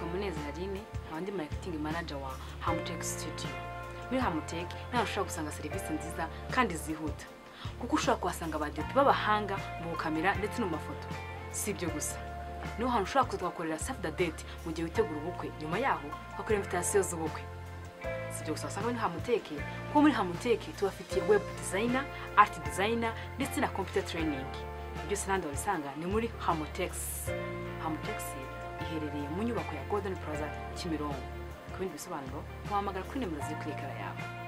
umunezarine abandi marketing manager wa hamuteke studio muri hamuteke nawe ushobora gusanga serivisi nziza kandi zihuta kuko ushobora kuhasanga abadepite b'abahanga mu bukamera ndetse no mu mafoto si ibyo gusa niho hantu ushobora kuzakorera safu da date mu gihe witegura ubukwe nyuma yaho bakora invitasiyo z'ubukwe si ibyo gusa wasanga muri hamuteke kuko muri hamuteke tubafitiye web designer art designer ndetse na computer training byose n'ahandi wabisanga ni muri hamutex hamutex iherereye mu nyubako ya golden plaza kimironko ku bindi bisobanuro wahamagara kuri nimero ziri kuri ekara yawe